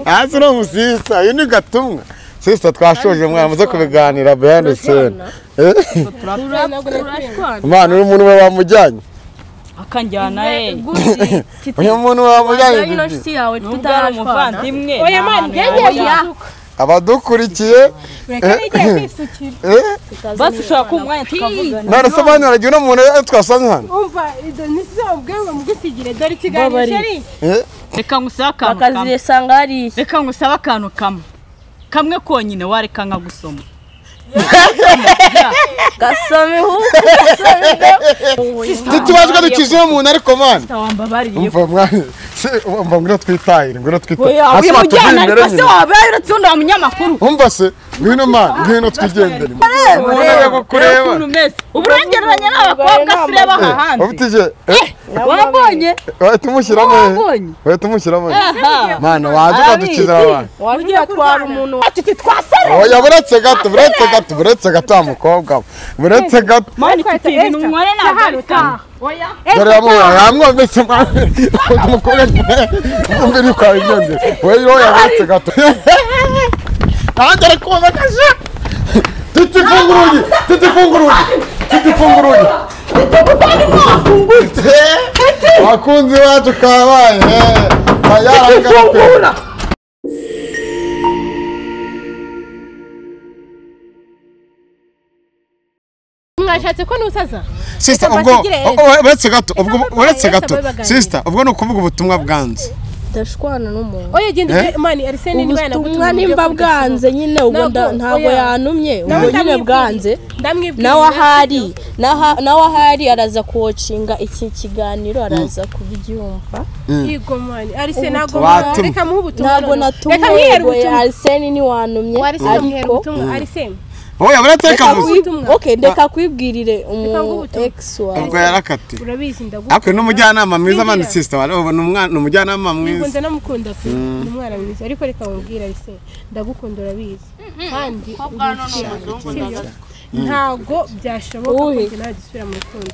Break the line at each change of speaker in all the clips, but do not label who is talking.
hasi ni umusisa iyo ni gatumwa sisita twashoje mwamaze kubiganira beyande sena imana uri umuntu we wamujyanye
akanjyana ye
uyu muntu wamujyanye bibi.
nubwo ari umuvandimwe
oya mani ngegeye
abadukurikiye
reka n'igihe kwisukira
eh,
basi ushobora kuba umwanya tukavugana
none se banyaragiye uno muntu eh, twasanye hano
umva izo ni zo ubwenge mugusigire dore ikiganiro
Babari.
cyari
Eh,
reka ngusabe akantu kamwe
bakazisanga hariya
reka ngusabe akantu kamwe kamwe konyine wareka nkagusoma
gasoma ihugu
titubajwe dukize uwo muntu ariko mani
wambabariye
umva mwana se umva ngwino twitahire ngwino twitahire
oya
hasi
uyamujyana
batujye imbere
ariko se
nyine
waba yaratundi wa munyamakuru
umva se ngwino mani ngwino twigendere umuntu
Reba,
ajya kukureba
ukuntu umeze uburengereranye n'abakobwa se ureba aha hanze
ubutije
wabonye
wahita umushyiramo he
wabonye.
wahita umushyiramo he
aha
mwana waje ukadukizira abantu
wagiye twara umuntu wa-
ati twasare
oya buretse gato buretse gato buretse gato wa mukobwa we buretse gato
mani mfite ibintu nyware ntabwo ari kamwe
dore yamuhaye yamwometse mwana umukobwa mwumvire uko wabigenze we yoya buretse gato nanjye ari kumva akaje titi fungura urugi titi fungura urugi titi fungura urugi Eh, wakunzi wacu kabaye yarangana
mwashatse ko nusaza
sisita
Reka
ubwo
batugire-
o- o- uretse gato ubwo
babaye,
uretse
reka
gato
babaganire.
sisita ubwo ni ukuvuga ubutumwa bwanze
ndashwana n'umuntu
oya genda uje mani ariseni niba
ubutumwa
yanagutumye
nimba
ujye
bwanze nyine ubwo nda-
Ntabwo,
ntabwo
oya.
yanumye
Nawe
ubwo nyine
ndamwibwira.
bwanze
ndamwibwira
nawe ahari naha- nawe ahari araza kuwocinga iki kiganiro araza kubyumva
yego mani ariseni ntabwo
Watumwe.
reka muhe ubutumwa
ntabwo
noneho. reka
natumwe
mwihera
ngo
ubutumwa
ariseni niwanumye
wariseni mwihera ubutumwa ariseni
wowe urateka
Reka
gusa
kwi-
ubutumwa.
okay, ndeka kwibwirire
nguhe
umu
ubutumwa.
ex wawe
ubwo yarakatiwe
urabizi ndagukunda
ariko ni umujyanama mwiza mani
Singira.
sisita wareba ni umwana- ni umujyanama mwiza
Ngikunda namukunda pe ni umwana mwiza ariko reka wumvira rise ndagukunda urabizi kandi ubicyana ntabwo byashoboka ko
Uwuhe?
njye nawe dusubira mu rukundo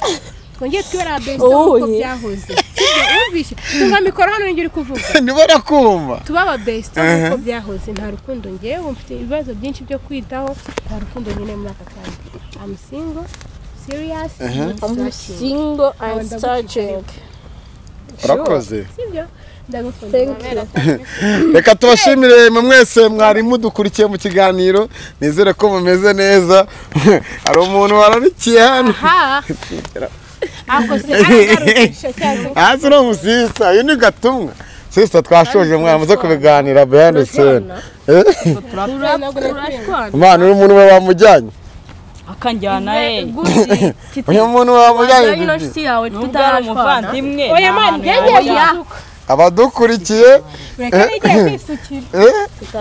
twongeye twibara best uko
Uwuhe?
byahoze Sibyo, wumvishe tunga mikoro hano ngira kuvuga
nibo rakumva
tuba aba best uko byahoze nta rukundo ngewe mfite ibibazo byinshi byo kwitaho nta rukundo nyine muri aka kanya I'm single serious single
single
Ntabwo
and
ndagukunda.
searching
urakoze
sibyo ndagukunda
Thank you.
reka tubashimire mwe mwese mwari mudukurikiye mu kiganiro nizere ko mumeze neza hari umuntu wararikiye hano
ha ako se aragarutsha cyane
hasi ni umusisa uyu ni gatumwa sisita twashoje mwamaze kubiganira beyande sena imana uri umuntu we wamujyanye
akanjyana ye
uyu muntu wamujyanye bibi.
nubwo ari umuvandimwe
oya mani ngegeye
abadukurikiye
reka n'igihe kwisukira
eh,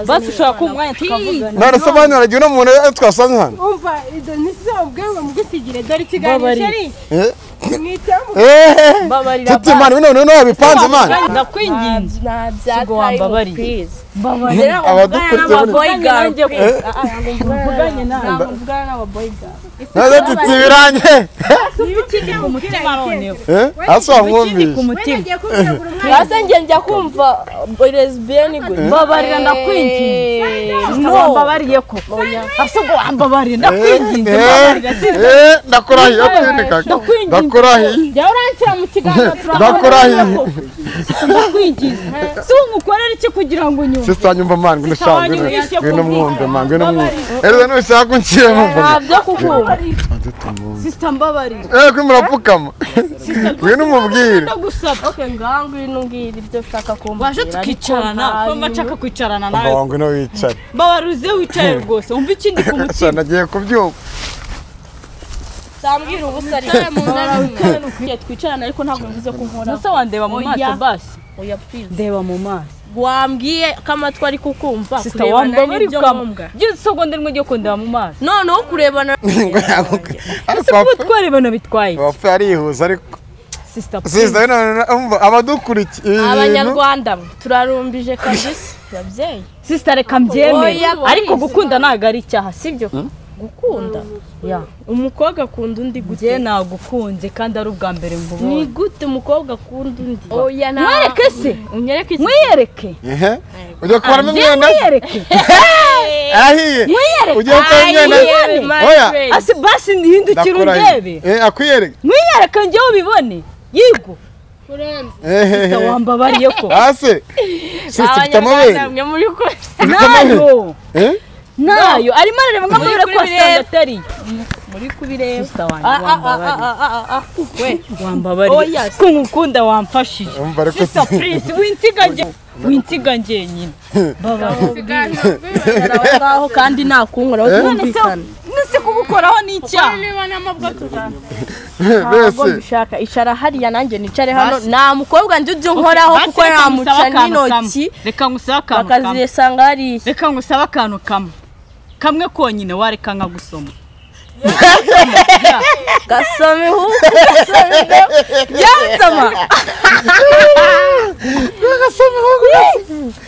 basi ushobora kuba umwanya tukavugana
none se banyaragiye uno muntu eh, twasanye hano
umva izo ni zo ubwenge mugusigire dore ikiganiro
Babari.
cyari
Eh,
mwitamu
eh,
mbabarira
titi mani bino bintu ntiwabipanze mani
ndakwinginze Kigo wambabariye.
abadukurikiye muri-
mvuganye nawe
none titi birangiye
ntibikijye mu mutima
noneho
Eh, hasi wamwumvise
ku mutima
agiye kubiragura umwana
hasi njye njya kumva lesbiyeni
mbabarira ndakwinginze wambabariye ko ahubwo wambabariye ndakwinginze mbabarira
Eh, ndakurahiye atwinika
Ndakwinginze.
ndakurahiye
jya uranshyira mu kiganiro
ndakurahiye
ndakwinginze si umukorera iki kugira ngo unyumve
sisa nyumva mani ngwino shaka
wanyu
ngwino
wishe
ngwino
kumvira.
mwumve mani ngwino mwumve erega nushaka unshyire mwumve
ntabyo kukumva
Tubanze tumwumve.
sisita mbabarira
eh kuri murapfukama ngwino umubwire
ndagusaba
oke ngaho ngwino umbwira ibyo ushaka kumbwira
waje tukicarana ko mba nshaka kwicarana nawe
mbaho ngwino wicare
mbabarira uze wicaye rwose wumva ikindi ku
so
mutima
nagiye kubyumva
utambwira ubusa ariko twicarana ariko ntabwo mvuze ko nkora
musa wandeba mu maso
Oya.
basi
oya please
ndeba mu maso
wambwiye ko amatwi ari kukumva
sisita
kurebana
wambaye
n'ibyo ngombwa
ibyo byose usogonde rimwe ryo kundeba mu maso
noneho kurebana
ngo yaguke ariko
ese kuba
wapfa-
twarebana bitwaye
wapfa arihuza ariko
sisita
sisa bino bintu- umva abadukurikiye ibi bintu
abanyarwanda mwe, turarumbije kabisa babyeyi
sisita reka mbyemere
Oya,
ariko
please.
gukunda ntabwo ari icyaha sibyo
gukunda ya
umukobwa akunda undi gute
njye nagukunze kandi ari ubwa mbere
ni
nkubonye
gute umukobwa akunda undi oya nta
mwereke se
unyereke iki
mwiyereke
ehe ujya kubaramo
njye
imyenda se
mwiyereke
arahiye
mwiyereke
ugiye kubaramo imyenda se
my
oya
friend.
asi basi ntihindukire
ndakuranye
undebe
Eh, akwiyereke
mwiyereke njyewe ubibone yigo
kurenza
ehehe
wambabariye ko
hasi si ufite amabere
mwe muri ko
nayo
Eh?
nayo arimo arareba ngo amabere ko asanga atari
muri kubireba
wambabariye ko nkukunda wamfashije
Urumva ariko
sisa prince winsiga njye winsiga njye nyine
ngaho kandi nakunkuraho
none
twumvikana
se kubukoraho ni icyaha
nibonamo bwo tuzaba
mbese
ntabwo mbishaka icara hariya nanjye nicare hano nta mukobwa njya ujya unkoraho
Basi
kuko
reka ngusabe
namuca
akantu
n'intoki
kamwe. reka ngusabe akantu kamwe
bakazisanga hariya
reka ngusabe akantu kamwe kamwe konyine wareka nkagusoma
gasoma ihugu gasoma imbeba byasoma
Ubwo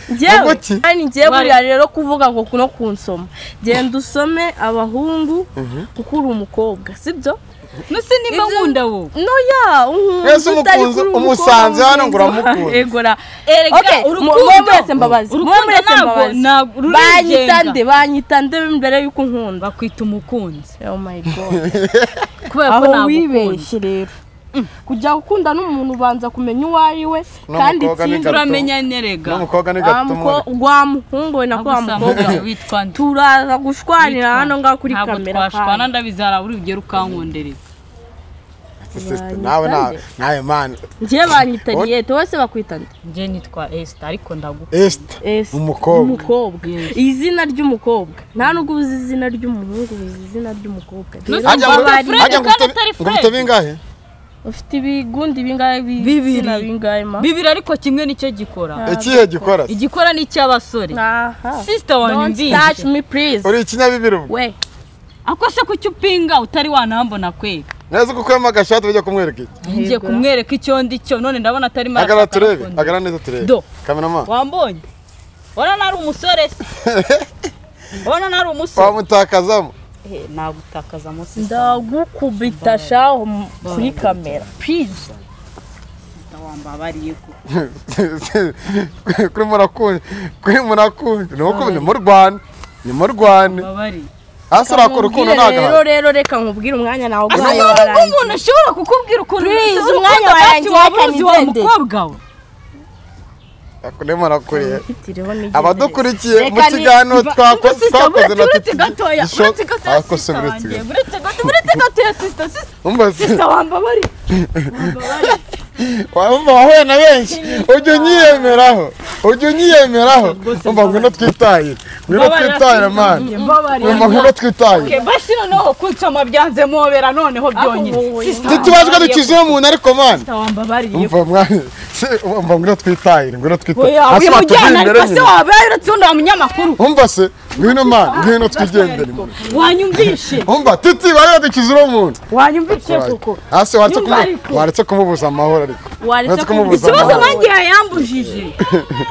njyewe
ki?
kandi njyewe buriya rero kuvuga ngo no kunsoma genda usome abahungu kuko uri umukobwa sibyo
nusi nimba
Ibyo-
nkunda wowe
noya
Mwese umukunzi- umusanze hano ngo uramukunda.
egora
erega
muwe mwese mbabazi muwe
urukundo
mwese
ntabwo
mbabazi
ntabwo
banyita
rurigenga
nde banyita nde mbere y'uko nkunda
bakwita umukunzi
oh my god
kubera ko
aho
nagukunda
wibeshye rero kujya gukunda n'umuntu ubanza kumenya uwo ari we
N'umukobwa
kandi
ni
ikindi
gato.
turamenya nerega
n'umukobwa ni
wa muko-
gatumura
wa muhungu we na wa mukobwa we.
witwa nde
turaza gushwanira hano ngaho kuri
ntabwo
kamera
twashwana
kandi.
ndabizi hari urugero ukankundereza
nawe nawe nawe mani
njye banyita niyete bose bakwita nde
njye nitwa esita ariko ndagukunda
esita
Ese,
Umukobwa.
umukobwa izina ry'umukobwa nta nubwo uzi izina ry'umuhungu uzi izina ry'umukobwa rero
Ntuzi-
ngo
Umukobwa Fred
ajya ngo
kandi
utabe-
atari
ngo
Fred.
utabe ingahe
ufite ibigundi bingahe
Bibiri.
bibiri bingahe ma
bibiri ariko kimwe nicyo gikora
ikihe gikora se?
igikora ni icy'abasore
aha
sisita wanjye
don't touch
mbizi
me please
uri ikinyabibiri ubu
we
ako se kuki upinga utari wanambona kwega
neza ko ukuyemo agashati bajya kumwereka iki
ngiye kumwereka icyo ndi cyo none ndabona atari mara
hagarara turebe hagarara neza turebe
Do.
kameramani
wambonye ubona nari umusore se ubona nari umusore
wamutakazamo
Eh, nagutakaza munsi
ndagukubita shaho mu- kuri kamera please
wambabariye ko
kuri murakunze kuri murakunze ni uko ni mu rwanda ni mu rwanda
wambabariye
hasi urakora ukuntu
Nkubwire
ntabwo
rero rero reka nkubwire umwanya nawe ubwayo
ntabwo
warangiye
umuntu ashobora kukubwira ukuntu
Please,
umusore
umwanya
ukunda
warangiye,
kandi waba uzi wa
kanizende.
mukobwa we
ni murakuriye
Itireho n'igendere.
abadukurikiye mu
Reka ni-
kiganiro twako- twakoze na
uretse gatoya uretse gatoya
ako se
sisita
uretse
wanjye
gato
uretse gato uretse gatoya sisita sisita
umbaze
wambabariye
wumva wahuye na benshi ujya unyiyemeraho ujya unyiyemeraho umva ngwino twitahire ngwino twitahire mani umva ngwino twitahire
bashi noneho kunsoma byanze mubera noneho byonyine sisita
ntitubajwe dukizeho umuntu ariko mani
wambabariye
umva mwana se umva ngwino twitahire ngwino twitahire
oya
hasi
wimujyana
hatugendere
ariko se
nyine
wabaye uretse undi wa munyamakuru
umva se ngwino mani ngwino twigendere
wanyumvishe
umva titi bariya dukizeho umuntu
wanyumvishe kuko
hasi waretse
Yumva
kumu-
ariko.
waretse kumubuza amahoro ariko
Waretse
waretse kumubuza
ikibazo
amahoro
nanjye yayambujije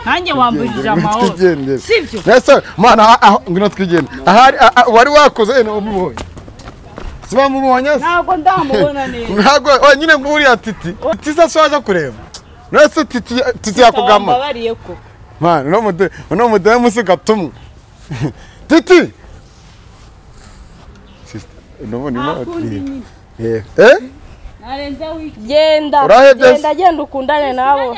nanjye wambujije amahoro
twigendere
sibyo
Nese, mwana aha- aha ngwino twigende ahari aha- aha- wari wakoze yene umubonye si bamubonye se?
ntabwo ndamubona neza
ntabwo oh, nyine ngo uriya titi titi ashaje kureba nese titi titi yakugama
wambabariye ko
mwana uno mude uno mude musi gatumwe titi Sister, unabona ima- Eh, eh
narenza wiki
genda
Urahebye se?
genda genda ukundane nabo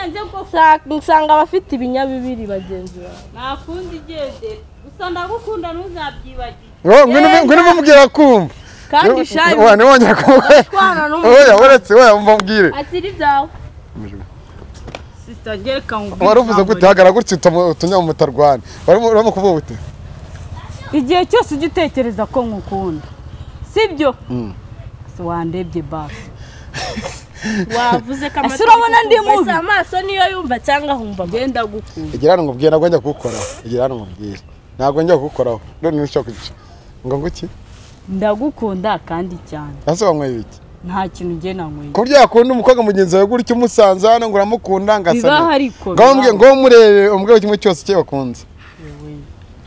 Sa- nsanga abafite ibinyabibiri bagenzi bawe
nakundi igende gusa ndagukunda ntuzabyibagiwe
oh, ngwino ngwino mubwira kumva
kandi shayi
Wa, ntiwongere kumubwira.
utwana n'umuntu
oya uretse oya umva mbwire
atiri ibyawe
sisita gereka ngo
wari uvuze gute hagara gutya utunya- utunyamutarwana warimo urimo kuvuga gute
igihe cyose ujya utekereza ko nkukunda sibyo si wandebye basi
wavuze ko
Ese urabona ndi mubi?
wese amaso niyo yumva cyangwa ahumva
genda gukunda
igira hano nkubwire ntabwo njya kugukoraho igira hano nkubwire ntabwo njya kugukoraho none ntushaka kugica ngo nguki
ndagukunda kandi cyane
hasi wanyweye ibiki
nta kintu njye nanyweye
ku buryo yakunda umukobwa mugenzi wawe gutya umusanze hano ngo uramukunda ngo asa
bibaho ariko
ngo umubwire ngo umurebe umubwire kimwe cyose cye bakunze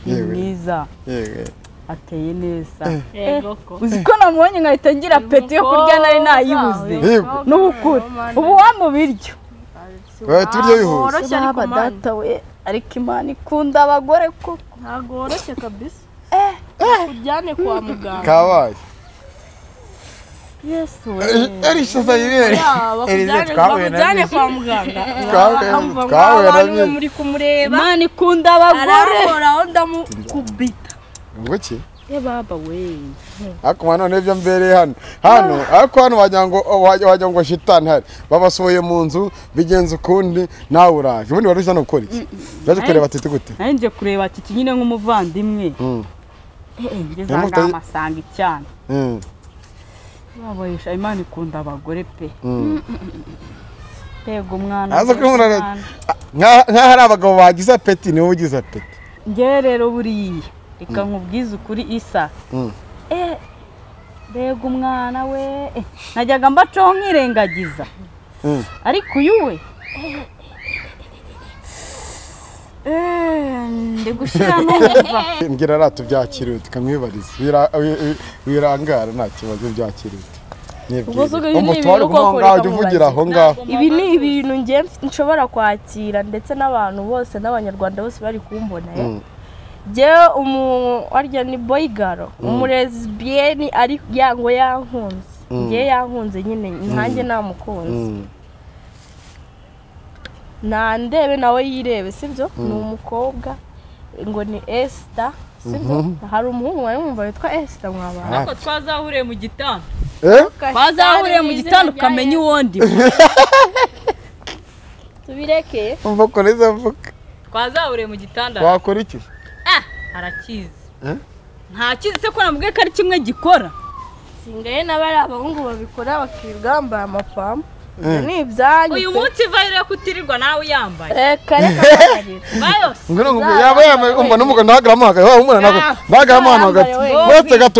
ni
yewe
mwiza
yewe
ateye neza
yego ko
uzi ko namubonye nkahita ngira apeti yo kurya nari nayibuze
Yego.
ni ukuri ubu wa mu biryo
Wowe turye bihuse.
woroshye ariko mani
data we ariko imana ikunda abagore koko
ntabwo woroshye kabisa ujyane kwa muganga
Kabaye.
yesu we
Erisha Zayiberi. Erisha
bakujyane
twahuye na
bakujyane
byo.
kwa muganga
Twahuye
bakamva ngo
twahuye na
abantu mwe
byo.
muri kumureba
imana ikunda abagore
arahoraho ndamukubita
Ngo iki?
ye baba we
ariko mwana none ibyo mbereye hano hano ariko hano wagira ngo wagira wagira ngo shitani hari babasohoye mu nzu bigenza ukundi nawe uraje ubundi wari uje hano gukora iki uraje kureba tete gute
nari nje kureba kiki nyine nk'umuvandimwe
Mm.
Eh, eh, njye
Yamufite-
zanga amasanga icyana
Mm.
babayisha imana ikunda abagore pe
Mm.
mbega umwana
aza
mbega
kumurara
umwana.
nka- nkaho ari abagabo bagize apeti niwe ugize apeti
njyewe rero buriya reka nkubwize ukuri isa
Mm.
Eh, mbega umwana we eh, najyaga mbacaho nkirengagiza
Mm.
ariko uyu we eh, eh, ndi gushyira numva
mbwira rata ubyakiriye uti kamwibarize Bira- wi- wirangara nta kibazo ubyakiriye uti
Ubwo se uko ibi ni
umutware
ibintu
aho
koko
ngaho ujya
reka
uvugira aho ngaho
ibi ni ibintu njye mf- nshobora kwakira ndetse n'abantu bose n'abanyarwanda bose bari kumbona eh.
Mm.
njyewe umu warya ni boyigaro umulesbiyeni ari yango yankunze njyewe yankunze nyine nkanjye namukunze
Mm.
nandebe nawe yirebe sibyo ni umukobwa ngo ni esita sibyo hari umuhungu wari mwumva witwa esita mwabana
Ah.
twazahuriye mu gitanda
Eh?
twazahuriye mu gitanda ukamenya uwondi we.
tubirekeye
umva ukomeza avuga
twazahuriye mu gitanda
wakora iki
ah arakizi
Eh?
ntakizi se ko namubwiye ko ari kimwe gikora
singaye n'abari abahungu babikora bakirirwa bambaye amapamba
Mm.
ni ibyanyu
uyu
pe.
munsi vayiro yo kutirirwa nawe uyambaye
reka reka mbabarira.
vayose
ngwino ngubwo yaba yambaye umva n'umugabo ntahagaramu hagati wa umwana ntabwo ntahagaramu ahantu hagati wese gato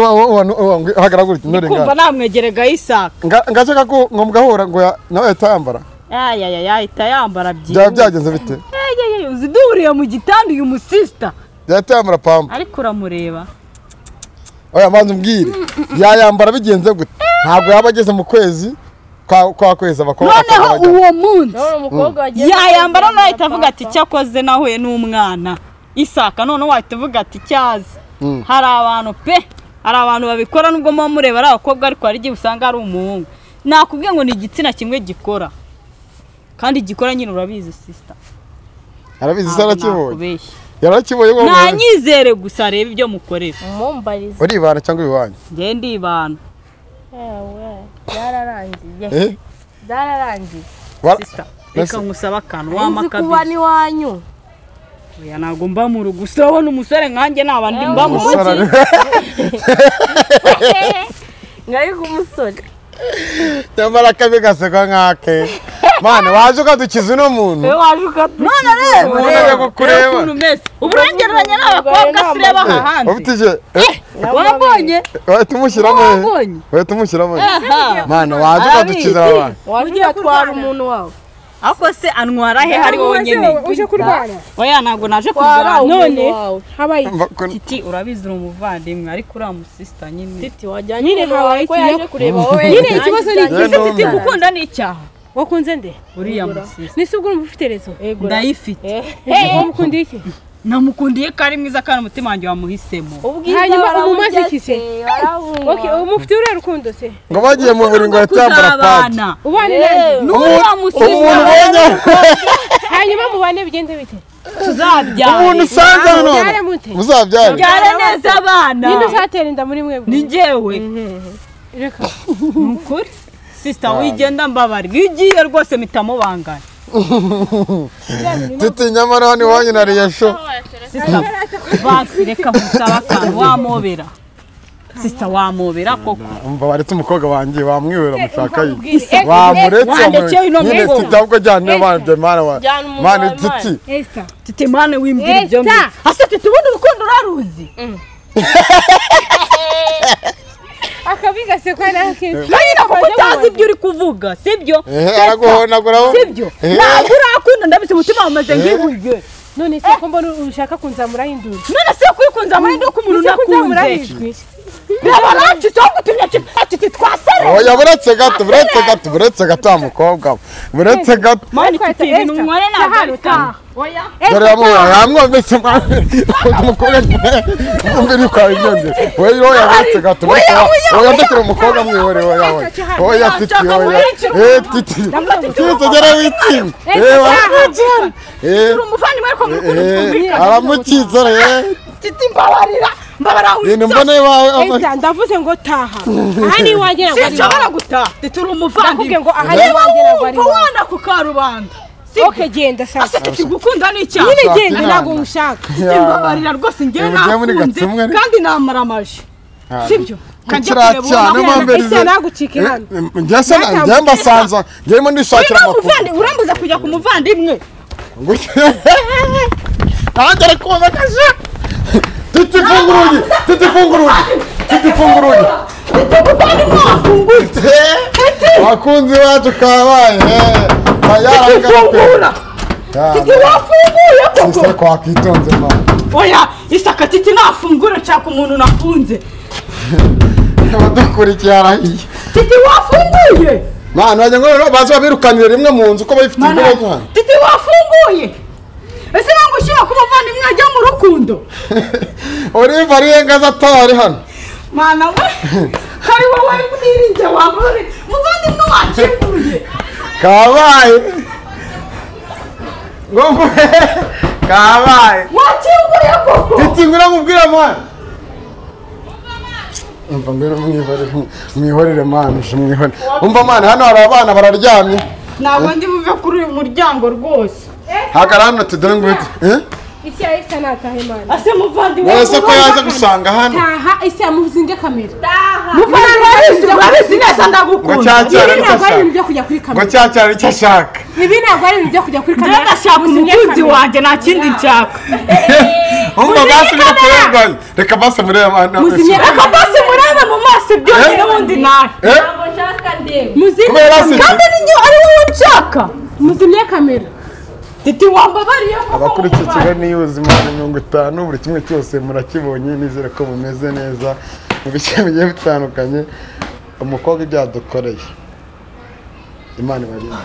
hagaragura iki ntore
kumva namwegere gayisaka
ngace kako ngo mugahura ngo ya- nawe ahita yambara
ayayaya ahita yambara
byaba byagenze bite
byiyeye uzi duhuriye mu gitanda uyu musisita
yahita yambara pamba
ariko uramureba
oya manza umbwire yayambara bigenze gute ntabwo yaba ageze mu kwezi kwa kwa kwezi abakobwa
noneho
bakaba bajya-
uwo munsi
None umukobwa wagiye
yayambara nawe ahita avuga ati cyakoze nahuye n'umwana isaka noneho wahita uvuga ati cyazi
Mm.
hari abantu pe hari abantu babikora nubwo muba mureba ari abakobwa ariko hari igihe usanga ari umuhungu nakubwiye ngo ni igitsina kimwe gikora kandi gikora nyine urabizi sisita
arabizi se arakibonye
nakubeshya
yarakibonye ngo
nanyizere gusa arebe ibyo mukorera
umumbarize
uribana cyangwa ibibanyi
njye ndibana
yewe byararangiye
eh
byararangiye
Wa-
sisita
Mbese-
reka nkusabe akantu
nzi kuba
wamakabiri
n'iwanyu
oya ntabwo mba mu rugo usabona umusore nkanjye naba ndi mba mu
umusore
rugo
ari-
ngari k'umusore
nyamara akabi gaseka nk'ake mwana waje ukadukiza uno muntu
waje ukatubona rero
Urebe kukureba.
ukuntu umeze uba urengereranya n'abakobwa se ureba aha hanze
ufite ije
wabonye
Wahita umushyiramo he?
Wabonye?
Wahita umushyiramo he?
Aha.
Mana waje ukadukiza
Arabizi.
abantu
waje ugatwara umuntu wawe
ariko se anwara he hari wonyine
uje kurwana
oya ntabwo naje
Wari
kurwara
aho
none
wawe habaye iki?
Mva kun-
titi urabizi uri umuvandimwe ariko uriya musisita nyine
titi wajyanye
Nyine
umuntu wawe
habaye
ko
iki?
yaje kureba wowe
nyine ikibazo ni iki?
Nanjye
ese titi gukunda ni icyaha
wakunze nde
uriya musisita
nise ubwo urumva ufite rezo
ndayifite
wamukundiye iki
namukundiye ko ari mwiza kandi umutima wanjye wamuhisemo
Hanyuma umumaze iki se?
umumazikise
Okay, ubu mufite uriya rukundo se
ngo bagiye mu buriri ngo yahita yambara padi
kuzabana
ubane nanjye
n'uriya
umuntu
musisita
ubonye
hanyuma mubane bigende bite
umuntu
tuzabyara
usanze hano
Mubyare mute?
muzabyare
byara neza abana
ninde uzatera inda muri mwebwe
ni njyewe
reka
ni ukuri sisita wigenda mbabarira iyo ugiye rwose mitamubangana
titi nyamara hano iwanyu na reyesho
sisita basi reka musabe akantu wamobera sisita wamobera koko
umva baretse umukobwa wanjye wamwibera mushaka
umubwire.
yiwe wamuretse
Wandekeye ino
nyine
mvugo.
titi ahubwo ajyane n'abandi mana wa
Jyana umuntu
mana
wawe,
titi
Esther
titi mwana wimbwira ibyo
Sisita!
mbi ase titi ubundi urukundo uraruzi
akabi gasekwa nakindi
na nyine kuko utazi ibyo uri kuvuga sibyo
ehe araguhonagura
sibyo
Eh.
ntabwo urakunda ndabizi umutima wamaze nk'ibuye
none se ko mbona ushaka kunzamuraho induru
none se kuri kunzamura ndi uko umuntu
Ushaka kunzamuraho
nakunze
ijwi
birabaracu cyangwa utumye ati twasere
oya buretse gato buretse gato buretse gato wa mukobwa we buretse gato
mani tutiri umware ntabwo ari utanga
dore yamubura yamwumvise ukunda umukobwa mwumve yuko yabibyumvise we oya buretse gato buretse gato oya ndetse umukobwa mwihore oya oya oya titi oya eee titi titi ugera witsinda eee waramukira eee
turi umuvandimwe ariko mukuru
eee
twumvikana
aramukiza eee
titi mbabarira mbabarira
ibintu mbona iwawe ama-
Esther, ndavuze ngo taha aha ni iwanjye ntabwo ari iwawe.
sinshobora gutaha turi
nakubwiye
umuvandimwe
ngo aha ni
niba
iwanjye ntabwo ari
wumva
iwawe.
wana ku karubanda
okay genda sasa
ase titi gukunda ni icyaha
nyine
Shaka
genda
inama.
ntabwo ngushaka
titi mbabarira rwose njyewe
Ubu ujya muri
nakunze
Gatumwa ariko.
kandi namara amaji sibyo kajya
kiriya
kureba
cyane
uwo
mpamvu
Esther, nagucika ihano
njye se na- njye mbasanza njyemo ndishakira
Niba
amakuru
umuvandi urambuza kujya ku muvandimwe
nanjye ari kumvakaje titi funga urugi titi funga urugi titi funga urugi Eh, abakunzi bacu kabaye
fungura titi wafunguye koko
siseko wakitonze mama
oya isaka titi nafungura nshaka umuntu nafunze
abadukurikiye arahiye
titi wafunguye
mana bajya ngo rero baze babirukanire rimwe mu nzu ko bayifite
Mana,
imbere yanyu
titi wafunguye ese ntabwo ushyira ku muvandimwe ajya mu rukundo
oliva ariyenga aza atari hano
mana we hari wowe mwirinze wabure muvandimwe wakinguye
kabaye ngo mbe kabaye
wakinguye koko
titi ngwino mubwire mwana umva ngwino mwihorere mwihorere mwana uje mwihorere umva mwana hano hari abana bararyamye
ntabwo ndi buve kuri uyu muryango rwose
hagarara hano tudore ngwino eh
isi ya Esther nataha imana
ase muvandimwe
uretse ko yaza gusanga hano
taha isi yamuzinge kamera
muvandimwe urabizi urabizi neza
ngo
ndagukunda
cyacyara
ibi
nicyo
ntabwo ari
ashaka
ibintu byo kujya kuri
ngo
kamera
cyacyara nicyo ashaka
ibi ntabwo ari ibintu byo kujya kuri
njyewe
kamera
ndashaka
muzinge
umukunzi
kamera.
wanjye nta kindi nshaka
umva basubire kurenganya reka basubire mwana
Muzimye
reka basi murebe mu maso byonyine ubundi nawe
eh
muzimye
kubera
kamera
basubire
kandi ni ari wowe nshaka
muzimye kamera
titi wambabariye
abakurikiye ikiganiro y'ubuzima na mirongo itanu buri kimwe cyose murakibonye nizere ko bumeze neza mu bice bigiye bitandukanye umukobwa ibyadukoreye imana ibarinde